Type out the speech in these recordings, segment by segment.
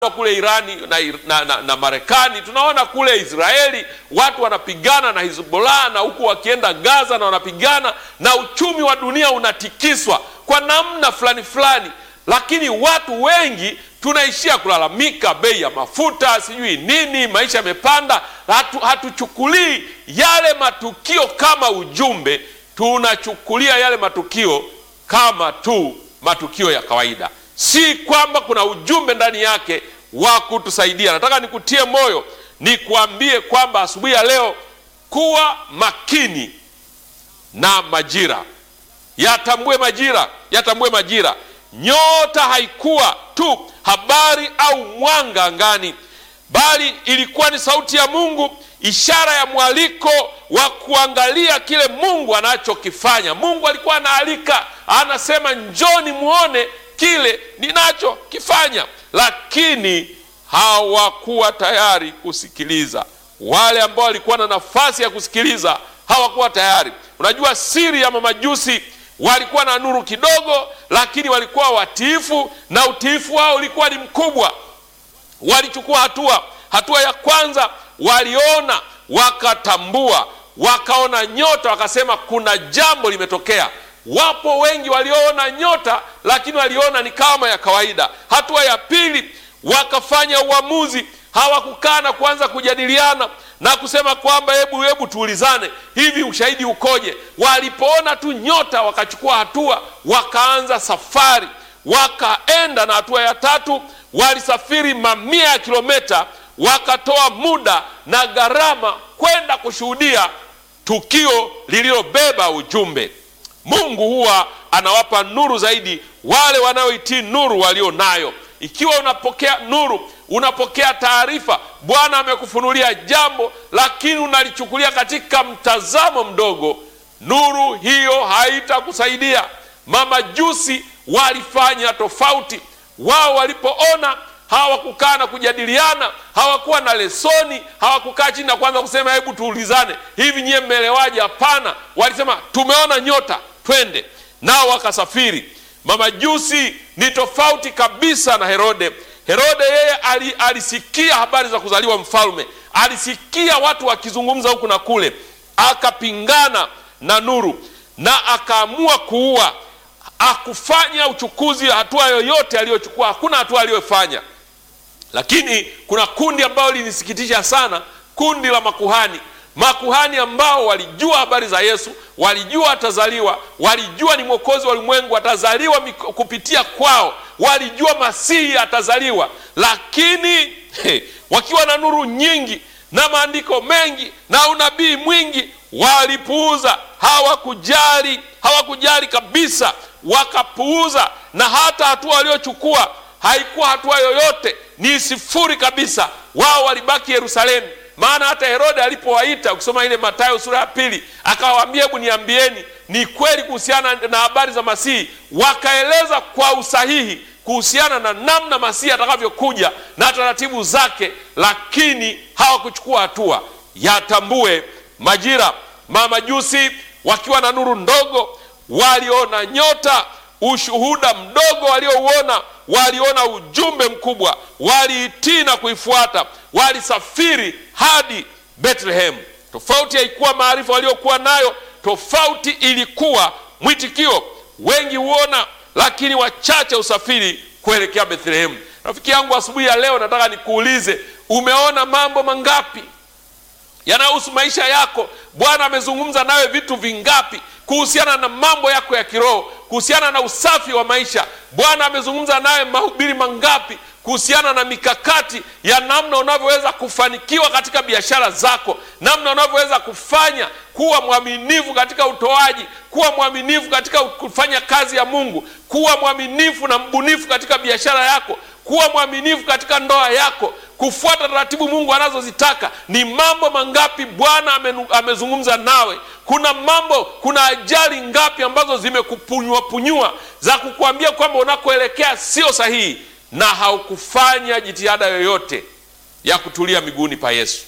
kule Irani na, na, na, na Marekani, tunaona kule Israeli watu wanapigana na Hizbollah na huku wakienda Gaza na wanapigana na uchumi wa dunia unatikiswa kwa namna fulani fulani, lakini watu wengi tunaishia kulalamika bei ya mafuta, sijui nini, maisha yamepanda. Hatu, hatuchukulii yale matukio kama ujumbe, tunachukulia yale matukio kama tu matukio ya kawaida si kwamba kuna ujumbe ndani yake wa kutusaidia. Nataka nikutie moyo, nikuambie kwamba asubuhi ya leo, kuwa makini na majira, yatambue majira, yatambue majira. Nyota haikuwa tu habari au mwanga angani, bali ilikuwa ni sauti ya Mungu, ishara ya mwaliko wa kuangalia kile Mungu anachokifanya. Mungu alikuwa anaalika, anasema njoni muone kile ninachokifanya, lakini hawakuwa tayari kusikiliza. Wale ambao walikuwa na nafasi ya kusikiliza hawakuwa tayari. Unajua siri ya mamajusi, walikuwa na nuru kidogo, lakini walikuwa watiifu na utiifu wao ulikuwa ni mkubwa. Walichukua hatua. Hatua ya kwanza, waliona, wakatambua, wakaona nyota, wakasema kuna jambo limetokea. Wapo wengi walioona nyota lakini waliona ni kama ya kawaida. Hatua ya pili, wakafanya uamuzi. Hawakukaa na kuanza kujadiliana na kusema kwamba hebu hebu tuulizane, hivi ushahidi ukoje? Walipoona tu nyota, wakachukua hatua, wakaanza safari, wakaenda. Na hatua ya tatu, walisafiri mamia ya kilomita, wakatoa muda na gharama kwenda kushuhudia tukio lililobeba ujumbe. Mungu huwa anawapa nuru zaidi wale wanaoitii nuru walio nayo. Ikiwa unapokea nuru, unapokea taarifa, Bwana amekufunulia jambo, lakini unalichukulia katika mtazamo mdogo, nuru hiyo haitakusaidia. Mamajusi walifanya tofauti. Wao walipoona hawakukaa na kujadiliana, hawakuwa na lesoni, hawakukaa chini na kwanza kusema hebu tuulizane, hivi nyie mmeelewaje? Hapana, walisema tumeona nyota, twende nao. Wakasafiri. Mamajusi ni tofauti kabisa na Herode. Herode yeye ali, alisikia habari za kuzaliwa mfalme, alisikia watu wakizungumza huku na kule, akapingana na nuru na akaamua kuua. Akufanya uchukuzi, hatua yoyote aliyochukua, hakuna hatua aliyofanya lakini kuna kundi ambalo linisikitisha sana, kundi la makuhani. Makuhani ambao walijua habari za Yesu, walijua atazaliwa, walijua ni mwokozi wa ulimwengu, atazaliwa kupitia kwao, walijua Masihi atazaliwa, lakini he, wakiwa na nuru nyingi na maandiko mengi na unabii mwingi, walipuuza. Hawakujali, hawakujali kabisa, wakapuuza, na hata hatua waliochukua haikuwa hatua yoyote, ni sifuri kabisa. Wao walibaki Yerusalemu. Maana hata Herode alipowaita, ukisoma ile Mathayo sura ya pili, akawaambia hebu niambieni, ni kweli kuhusiana na habari za Masihi. Wakaeleza kwa usahihi kuhusiana na namna Masihi atakavyokuja na taratibu zake, lakini hawakuchukua hatua. Yatambue majira. Mamajusi wakiwa na nuru ndogo, waliona nyota, ushuhuda mdogo waliouona waliona ujumbe mkubwa, waliitii na kuifuata, walisafiri hadi Bethlehem. Tofauti haikuwa maarifa waliokuwa nayo, tofauti ilikuwa mwitikio. Wengi huona, lakini wachache usafiri kuelekea Bethlehem. Rafiki yangu, asubuhi ya leo nataka nikuulize, umeona mambo mangapi yanayohusu maisha yako? Bwana amezungumza nawe vitu vingapi kuhusiana na mambo yako ya kiroho, kuhusiana na usafi wa maisha? Bwana amezungumza nawe mahubiri mangapi kuhusiana na mikakati ya namna unavyoweza kufanikiwa katika biashara zako, namna unavyoweza kufanya kuwa mwaminifu katika utoaji, kuwa mwaminifu katika kufanya kazi ya Mungu, kuwa mwaminifu na mbunifu katika biashara yako, kuwa mwaminifu katika ndoa yako, kufuata taratibu Mungu anazozitaka. Ni mambo mangapi Bwana amezungumza nawe? Kuna mambo, kuna ajali ngapi ambazo zimekupunyua punyua za kukuambia kwamba unakoelekea sio sahihi, na haukufanya jitihada yoyote ya kutulia miguuni pa Yesu.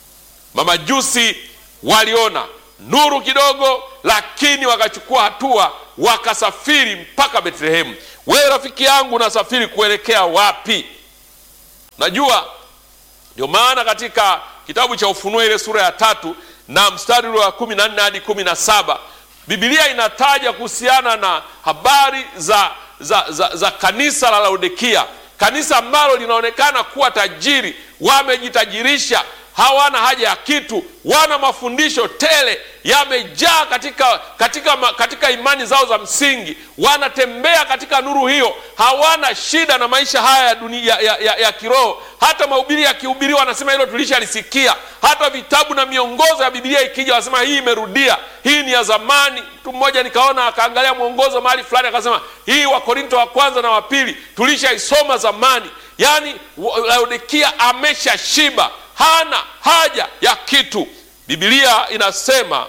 Mamajusi waliona nuru kidogo, lakini wakachukua hatua, wakasafiri mpaka Bethlehemu. Wewe rafiki yangu, unasafiri kuelekea wapi? Najua ndio maana katika kitabu cha Ufunuo ile sura ya tatu na mstari ule wa kumi na nne hadi kumi na saba Biblia inataja kuhusiana na habari za, za, za, za kanisa la Laodikia, kanisa ambalo linaonekana kuwa tajiri, wamejitajirisha, hawana haja ya kitu, wana mafundisho tele, yamejaa katika, katika, katika imani zao za msingi, wanatembea katika nuru hiyo, hawana shida na maisha haya ya dunia, ya, ya, ya kiroho. Hata mahubiri yakihubiriwa wanasema hilo tulishalisikia. Hata vitabu na miongozo ya Biblia ikija wanasema hii imerudia, hii ni ya zamani. Mtu mmoja nikaona akaangalia mwongozo mahali fulani akasema hii Wakorinto wa kwanza na wa pili tulishaisoma zamani. Yaani Laodikia ameshashiba, hana haja ya kitu. Biblia inasema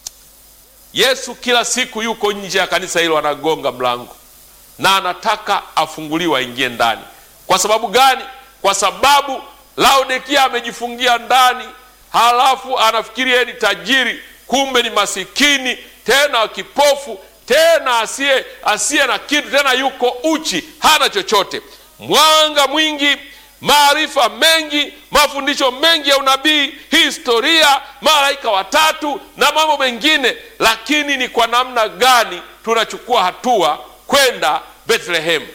Yesu kila siku yuko nje ya kanisa hilo, anagonga mlango na anataka afunguliwe aingie ndani. Kwa sababu gani? Kwa sababu Laodikia amejifungia ndani, halafu anafikiri yeye ni tajiri, kumbe ni masikini, tena kipofu, tena asiye asiye na kitu, tena yuko uchi, hana chochote. Mwanga mwingi, maarifa mengi, mafundisho mengi ya unabii, historia, malaika watatu na mambo mengine, lakini ni kwa namna gani tunachukua hatua kwenda Bethlehemu?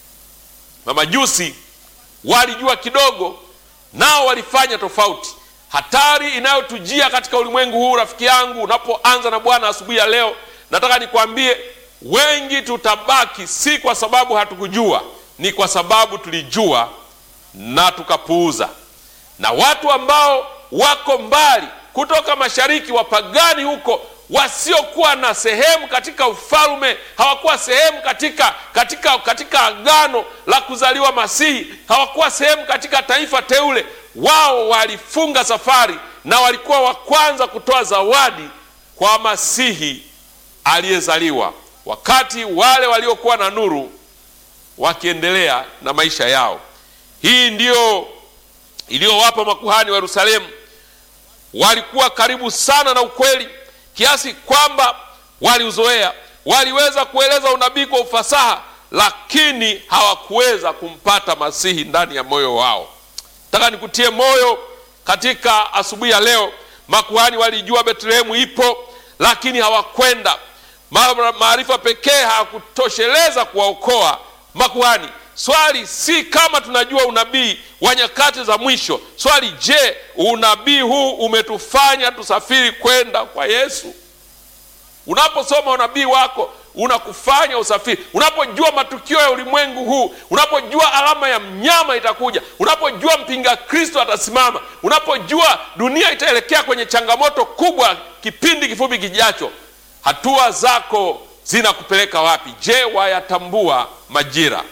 Mamajusi walijua kidogo, nao walifanya tofauti. Hatari inayotujia katika ulimwengu huu, rafiki yangu, unapoanza na Bwana asubuhi ya leo, nataka nikwambie, wengi tutabaki, si kwa sababu hatukujua, ni kwa sababu tulijua na tukapuuza. Na watu ambao wako mbali kutoka mashariki, wapagani huko wasiokuwa na sehemu katika ufalme, hawakuwa sehemu katika katika katika agano la kuzaliwa Masihi, hawakuwa sehemu katika taifa teule. Wao walifunga safari na walikuwa wa kwanza kutoa zawadi kwa Masihi aliyezaliwa, wakati wale waliokuwa na nuru wakiendelea na maisha yao. Hii ndiyo iliyowapa makuhani wa Yerusalemu. Walikuwa karibu sana na ukweli kiasi kwamba waliuzoea, waliweza kueleza unabii kwa ufasaha, lakini hawakuweza kumpata Masihi ndani ya moyo wao. Nataka nikutie moyo katika asubuhi ya leo. Makuhani walijua Betlehemu ipo, lakini hawakwenda. Maarifa pekee hayakutosheleza kuwaokoa makuhani. Swali si kama tunajua unabii wa nyakati za mwisho. Swali, je, unabii huu umetufanya tusafiri kwenda kwa Yesu? Unaposoma unabii wako unakufanya usafiri. Unapojua matukio ya ulimwengu huu, unapojua alama ya mnyama itakuja, unapojua mpinga Kristo atasimama, unapojua dunia itaelekea kwenye changamoto kubwa kipindi kifupi kijacho, hatua zako zinakupeleka wapi? Je, wayatambua majira?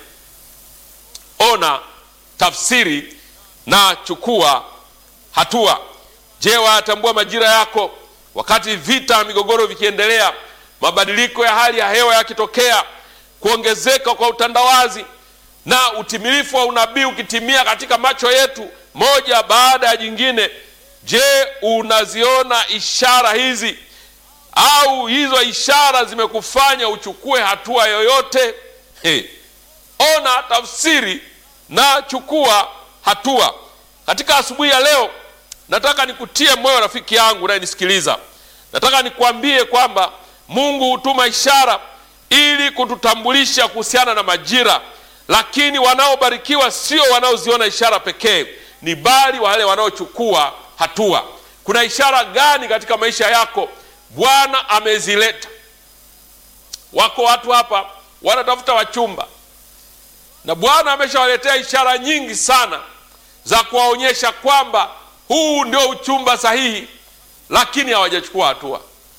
Ona, tafsiri na chukua hatua. Je, wayatambua majira yako? Wakati vita na migogoro vikiendelea, mabadiliko ya hali ya hewa yakitokea, kuongezeka kwa utandawazi na utimilifu wa unabii ukitimia katika macho yetu moja baada ya jingine, je, unaziona ishara hizi au hizo ishara zimekufanya uchukue hatua yoyote? Hey. Ona, tafsiri na chukua hatua. Katika asubuhi ya leo, nataka nikutie moyo rafiki yangu unayenisikiliza. Nataka nikuambie kwamba Mungu hutuma ishara ili kututambulisha kuhusiana na majira, lakini wanaobarikiwa sio wanaoziona ishara pekee, ni bali wale wanaochukua hatua. Kuna ishara gani katika maisha yako Bwana amezileta? Wako watu hapa wanatafuta wachumba na Bwana ameshawaletea ishara nyingi sana za kuwaonyesha kwamba huu ndio uchumba sahihi, lakini hawajachukua hatua.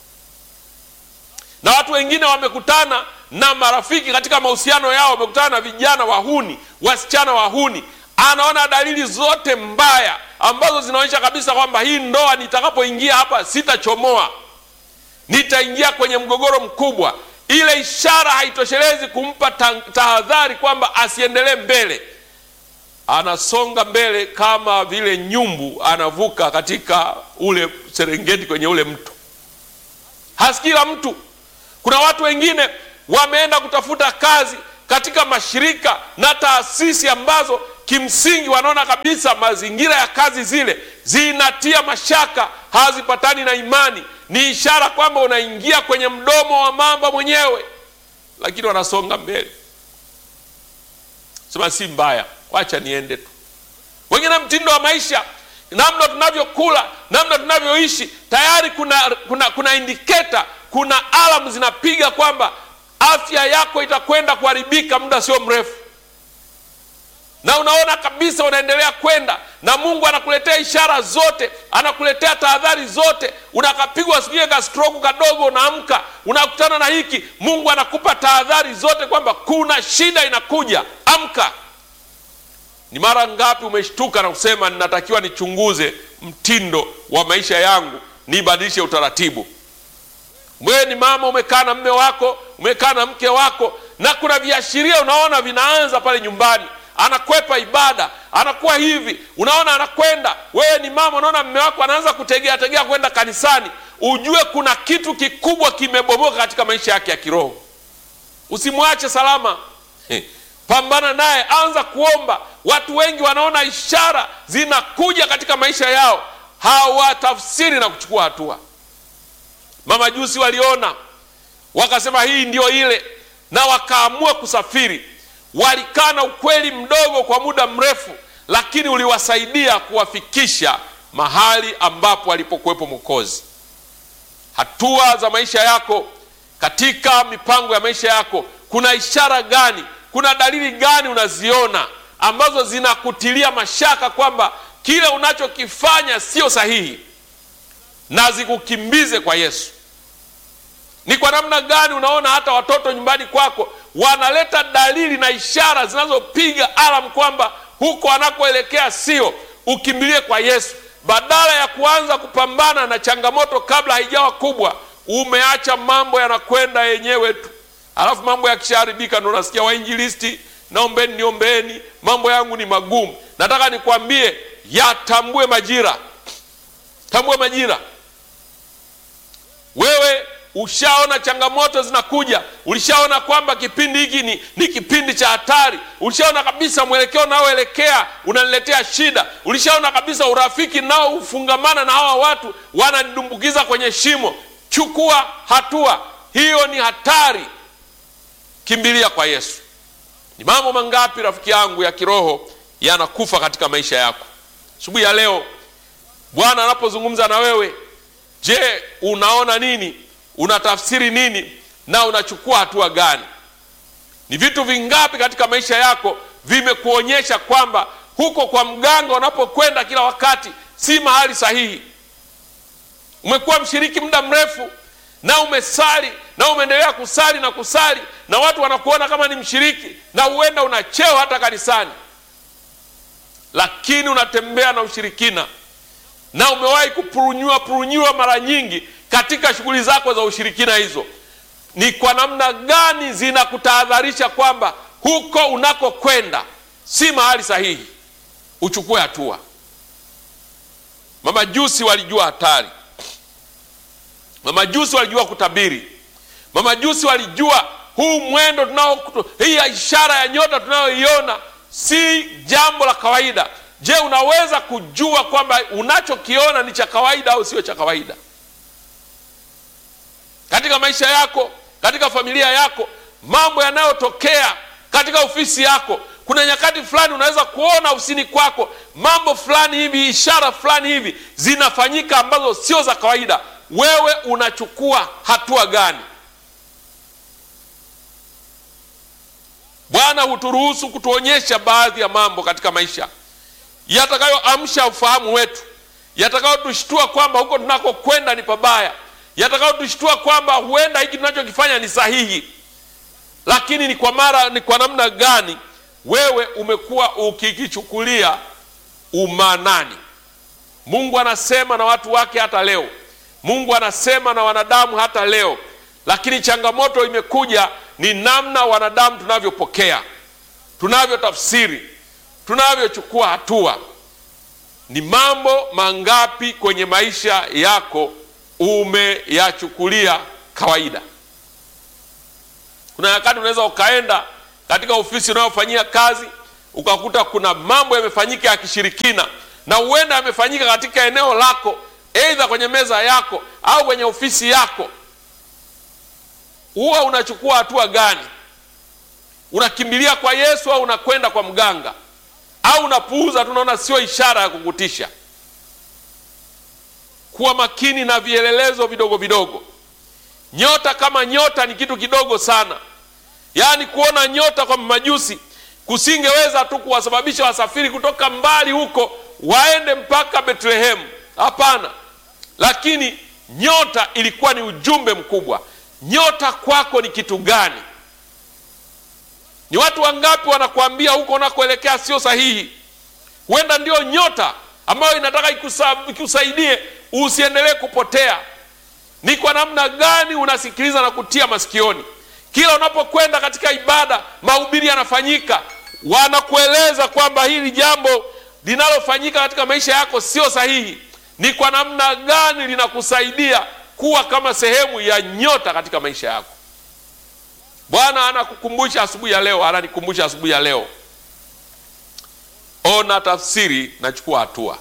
Na watu wengine wamekutana na marafiki katika mahusiano yao, wamekutana na vijana wahuni, wasichana wahuni, anaona dalili zote mbaya ambazo zinaonyesha kabisa kwamba hii ndoa nitakapoingia hapa sitachomoa, nitaingia kwenye mgogoro mkubwa ile ishara haitoshelezi kumpa tahadhari kwamba asiendelee mbele. Anasonga mbele kama vile nyumbu anavuka katika ule Serengeti kwenye ule mto, hasikii la mtu. Kuna watu wengine wameenda kutafuta kazi katika mashirika na taasisi ambazo kimsingi wanaona kabisa mazingira ya kazi zile zinatia mashaka, hazipatani na imani. Ni ishara kwamba unaingia kwenye mdomo wa mamba mwenyewe, lakini wanasonga mbele, sema si mbaya, wacha niende tu. Wengine mtindo wa maisha, namna tunavyokula, namna tunavyoishi, tayari kuna, kuna, kuna indiketa, kuna alamu zinapiga kwamba afya yako itakwenda kuharibika muda sio mrefu na unaona kabisa unaendelea kwenda na Mungu anakuletea ishara zote, anakuletea tahadhari zote. Unakapigwa sijui ka stroke kadogo, unaamka unakutana na hiki, Mungu anakupa tahadhari zote kwamba kuna shida inakuja, amka. Ni mara ngapi umeshtuka na kusema ninatakiwa nichunguze mtindo wa maisha yangu, nibadilishe utaratibu. Wewe ni mama, umekaa na mme wako, umekaa na mke wako, na kuna viashiria unaona vinaanza pale nyumbani anakwepa ibada, anakuwa hivi, unaona anakwenda. Wewe ni mama, unaona mme wako anaanza kutegea tegea kwenda kanisani, ujue kuna kitu kikubwa kimebomoka katika maisha yake ya kiroho. Usimwache salama, pambana naye, anza kuomba. Watu wengi wanaona ishara zinakuja katika maisha yao, hawatafsiri na kuchukua hatua. Mamajusi waliona wakasema hii ndio ile, na wakaamua kusafiri walikaa na ukweli mdogo kwa muda mrefu, lakini uliwasaidia kuwafikisha mahali ambapo alipokuwepo Mwokozi. Hatua za maisha yako, katika mipango ya maisha yako, kuna ishara gani? Kuna dalili gani unaziona ambazo zinakutilia mashaka kwamba kile unachokifanya sio sahihi, na zikukimbize kwa Yesu? Ni kwa namna gani unaona hata watoto nyumbani kwako wanaleta dalili na ishara zinazopiga alamu kwamba huko anakoelekea sio? Ukimbilie kwa Yesu badala ya kuanza kupambana na changamoto kabla haijawa kubwa. Umeacha mambo yanakwenda yenyewe tu, alafu mambo yakishaharibika ndo unasikia wainjilisti, naombeni niombeeni, mambo yangu ni magumu. Nataka nikwambie, yatambue majira, tambue majira. Wewe ushaona changamoto zinakuja, ulishaona kwamba kipindi hiki ni, ni kipindi cha hatari, ulishaona kabisa mwelekeo unaoelekea unaniletea shida, ulishaona kabisa urafiki nao ufungamana na hawa watu wananidumbukiza kwenye shimo. Chukua hatua, hiyo ni hatari. Kimbilia kwa Yesu. Ni mambo mangapi rafiki yangu ya kiroho yanakufa katika maisha yako? Asubuhi ya leo Bwana anapozungumza na wewe, je, unaona nini? Unatafsiri nini na unachukua hatua gani? Ni vitu vingapi katika maisha yako vimekuonyesha kwamba huko kwa mganga unapokwenda kila wakati si mahali sahihi? Umekuwa mshiriki muda mrefu na umesali na umeendelea kusali na kusali, na watu wanakuona kama ni mshiriki, na huenda una cheo hata kanisani, lakini unatembea na ushirikina, na umewahi kupurunyua purunyua mara nyingi katika shughuli zako za ushirikina hizo. Ni kwa namna gani zinakutahadharisha kwamba huko unakokwenda si mahali sahihi? Uchukue hatua. Mamajusi walijua hatari, mamajusi walijua kutabiri, mamajusi walijua huu mwendo tunao, hii ishara ya nyota tunayoiona si jambo la kawaida. Je, unaweza kujua kwamba unachokiona ni cha kawaida au sio cha kawaida? Katika maisha yako, katika familia yako, mambo yanayotokea katika ofisi yako, kuna nyakati fulani unaweza kuona ofisini kwako mambo fulani hivi, ishara fulani hivi zinafanyika ambazo sio za kawaida. Wewe unachukua hatua gani? Bwana huturuhusu kutuonyesha baadhi ya mambo katika maisha yatakayoamsha ufahamu wetu, yatakayotushtua kwamba huko tunakokwenda ni pabaya, yatakayotushtua kwamba huenda hiki tunachokifanya ni sahihi. Lakini ni kwa mara, ni kwa namna gani wewe umekuwa ukikichukulia umanani? Mungu anasema na watu wake hata leo, Mungu anasema na wanadamu hata leo, lakini changamoto imekuja ni namna wanadamu tunavyopokea, tunavyotafsiri, tunavyochukua hatua. Ni mambo mangapi kwenye maisha yako umeyachukulia kawaida? Kuna nyakati unaweza ukaenda katika ofisi unayofanyia kazi, ukakuta kuna mambo yamefanyika ya kishirikina, na huenda yamefanyika katika eneo lako, aidha kwenye meza yako au kwenye ofisi yako, huwa unachukua hatua gani? Unakimbilia kwa Yesu au unakwenda kwa mganga au unapuuza? Tunaona sio ishara ya kukutisha. Kuwa makini na vielelezo vidogo vidogo. Nyota kama nyota ni kitu kidogo sana, yaani kuona nyota kwa majusi kusingeweza tu kuwasababisha wasafiri kutoka mbali huko waende mpaka Betlehemu. Hapana, lakini nyota ilikuwa ni ujumbe mkubwa. Nyota kwako ni kitu gani? Ni watu wangapi wanakuambia huko unakoelekea sio sahihi? Huenda ndio nyota ambayo inataka ikusa, ikusaidie usiendelee kupotea. Ni kwa namna gani unasikiliza na kutia masikioni? Kila unapokwenda katika ibada, mahubiri yanafanyika, wanakueleza kwamba hili jambo linalofanyika katika maisha yako sio sahihi. Ni kwa namna gani linakusaidia kuwa kama sehemu ya nyota katika maisha yako? Bwana anakukumbusha asubuhi ya leo, ananikumbusha asubuhi ya leo, ona tafsiri na chukua hatua.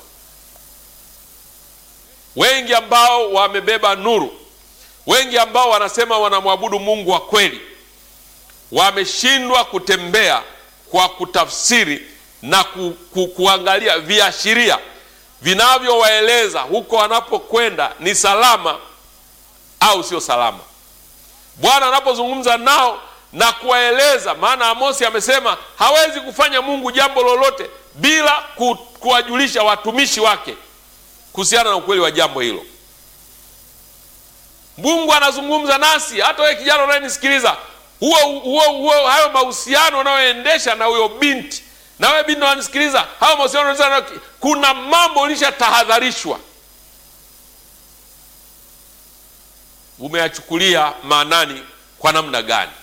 Wengi ambao wamebeba nuru, wengi ambao wanasema wanamwabudu Mungu wa kweli, wameshindwa kutembea kwa kutafsiri na ku, ku, kuangalia viashiria vinavyowaeleza huko wanapokwenda ni salama au sio salama. Bwana anapozungumza nao na kuwaeleza, maana Amosi amesema hawezi kufanya Mungu jambo lolote bila ku, kuwajulisha watumishi wake kuhusiana na ukweli wa jambo hilo. Mungu anazungumza nasi, hata wewe kijana unayenisikiliza, huo huo huo, hayo mahusiano unayoendesha na huyo binti, na wewe binti unanisikiliza, hayo mahusiano unayoendesha, kuna mambo ulishatahadharishwa, umeyachukulia maanani kwa namna gani?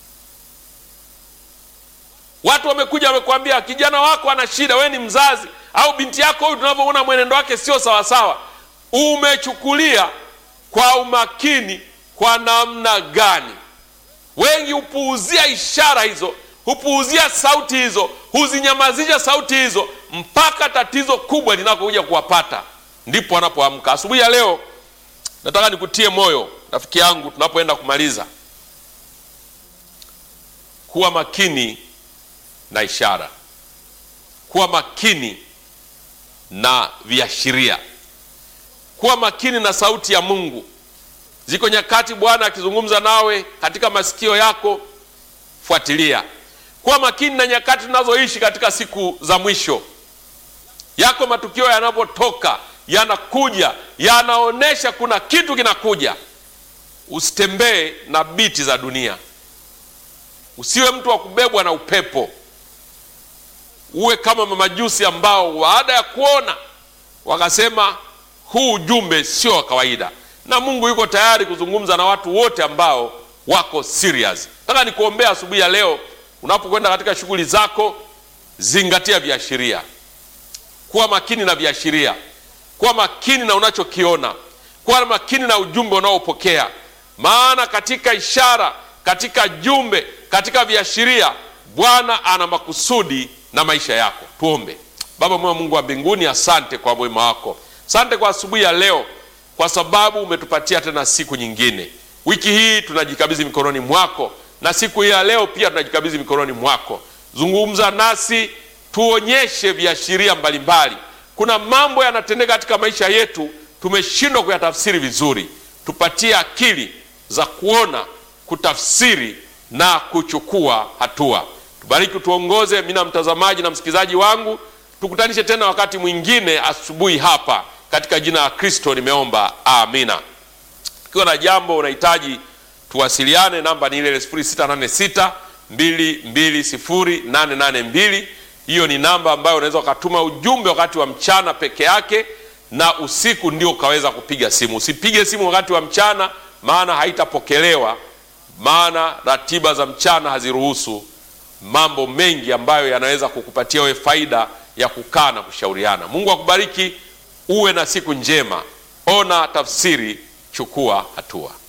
Watu wamekuja wamekwambia, kijana wako ana shida, wewe ni mzazi au binti yako huyu, tunavyoona mwenendo wake sio sawasawa. Umechukulia kwa umakini kwa namna gani? Wengi hupuuzia ishara hizo, hupuuzia sauti hizo, huzinyamazisha sauti hizo mpaka tatizo kubwa linakokuja kuwapata, ndipo wanapoamka. Asubuhi ya leo nataka nikutie moyo rafiki yangu, tunapoenda kumaliza, kuwa makini na ishara, kuwa makini na viashiria, kuwa makini na sauti ya Mungu. Ziko nyakati Bwana akizungumza nawe katika masikio yako, fuatilia. Kuwa makini na nyakati tunazoishi katika siku za mwisho. Yako matukio yanapotoka, yanakuja, yanaonyesha kuna kitu kinakuja. Usitembee na biti za dunia, usiwe mtu wa kubebwa na upepo. Uwe kama mamajusi ambao baada ya kuona wakasema huu ujumbe sio wa kawaida, na Mungu yuko tayari kuzungumza na watu wote ambao wako serious. Nataka nikuombea asubuhi ya leo, unapokwenda katika shughuli zako, zingatia viashiria, kuwa makini na viashiria, kuwa makini na unachokiona, kuwa makini na ujumbe unaopokea, maana katika ishara, katika jumbe, katika viashiria, Bwana ana makusudi na maisha yako. Tuombe. Baba mwema, Mungu wa mbinguni, asante kwa wema wako, asante kwa asubuhi ya leo, kwa sababu umetupatia tena siku nyingine. Wiki hii tunajikabidhi mikononi mwako, na siku hii ya leo pia tunajikabidhi mikononi mwako. Zungumza nasi, tuonyeshe viashiria mbalimbali. Kuna mambo yanatendeka katika maisha yetu, tumeshindwa kuyatafsiri vizuri. Tupatie akili za kuona, kutafsiri na kuchukua hatua. Tubariki, tuongoze mimi na mtazamaji na msikilizaji wangu. Tukutanishe tena wakati mwingine asubuhi hapa, katika jina la Kristo nimeomba, amina. Ukiwa na jambo unahitaji tuwasiliane, namba ni ile ile 0686 220 882. Hiyo ni namba ambayo unaweza ukatuma ujumbe wakati wa mchana peke yake, na usiku ndio ukaweza kupiga simu. Usipige simu wakati wa mchana, maana haitapokelewa, maana ratiba za mchana haziruhusu mambo mengi ambayo yanaweza kukupatia wewe faida ya kukaa na kushauriana. Mungu akubariki, uwe na siku njema. Ona tafsiri, chukua hatua.